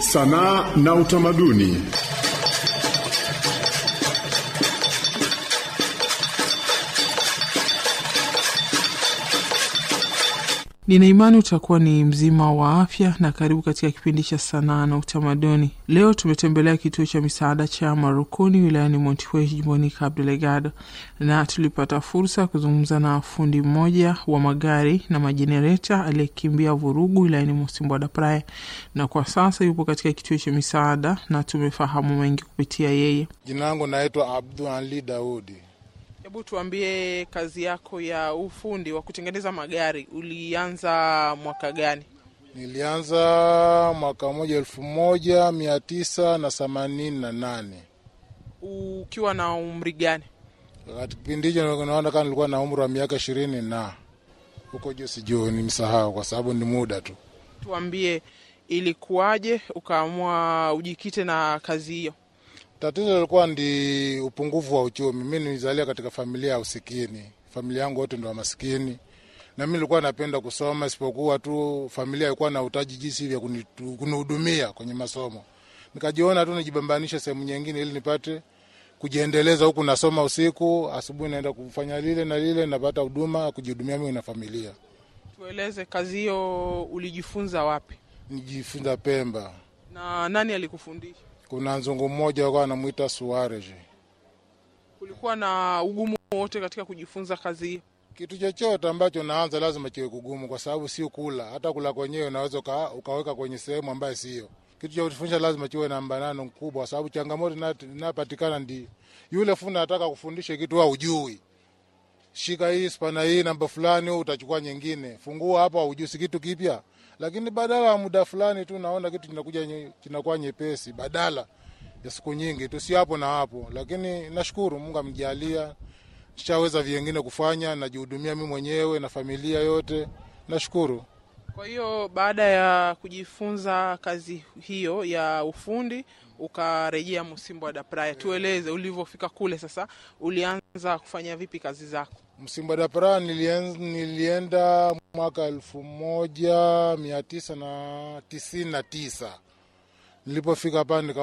sanaa na utamaduni. Nina imani utakuwa ni mzima wa afya na karibu katika kipindi cha sanaa na utamaduni. Leo tumetembelea kituo cha misaada cha Marukuni wilayani Montepuez jimboni Cabo Delgado, na tulipata fursa ya kuzungumza na fundi mmoja wa magari na majenereta aliyekimbia vurugu wilayani Mocimboa da Praia, na kwa sasa yupo katika kituo cha misaada na tumefahamu mengi kupitia yeye. Jina langu naitwa Abdul Ali Daudi. Hebu tuambie, kazi yako ya ufundi wa kutengeneza magari ulianza mwaka gani? Nilianza mwaka moja elfu moja mia tisa na themanini na nane Ukiwa na umri gani? wakati kipindi hicho naona kama nilikuwa na umri wa miaka ishirini na huko juu, sijui nimsahau kwa sababu ni muda tu. Tuambie, ilikuwaje ukaamua ujikite na kazi hiyo? Tatizo lilikuwa ndi upungufu wa uchumi. Mi nilizalia katika familia ya usikini, familia yangu wote ndo wa masikini, na mi nilikuwa napenda kusoma, isipokuwa tu familia ilikuwa na utaji jinsi vya kunitu- kunihudumia kwenye masomo. Nikajiona tu nijibambanishe sehemu nyingine ili nipate kujiendeleza, huku nasoma usiku, asubuhi naenda kufanya lile na lile, napata huduma kujihudumia mimi na familia. Tueleze, kazi hiyo ulijifunza wapi Nijifunza Pemba, na nani alikufundisha? kuna nzungu mmoja alikuwa anamwita Suarez. Kulikuwa na ugumu wote katika kujifunza kazi hiyo? Kitu chochote ambacho naanza lazima kiwe kugumu, kwa sababu sio kula. Hata kula kwenyewe unaweza uka, ukaweka kwenye sehemu ambayo sio. Kitu cha kufundisha lazima kiwe na mbanano mkubwa, kwa sababu changamoto ina- inapatikana ndi yule fundi anataka kufundisha kitu wa ujui, shika hii spana hii namba fulani, wewe utachukua nyingine, fungua hapa, ujui si kitu kipya, lakini badala ya muda fulani tu naona kitu kinakuja nye- kinakuwa nyepesi, badala ya siku nyingi tu, si hapo na hapo. Lakini nashukuru Mungu amjalia shaweza vingine kufanya, najihudumia mi mwenyewe na familia yote, nashukuru. Kwa hiyo baada ya kujifunza kazi hiyo ya ufundi ukarejea Mocimboa da Praia. Tueleze ulivyofika kule, sasa ulianza kufanya vipi kazi zako? Msimba da Pra nilien, nilienda mwaka elfu moja mia tisa na tisini na tisa nilipofika pale nika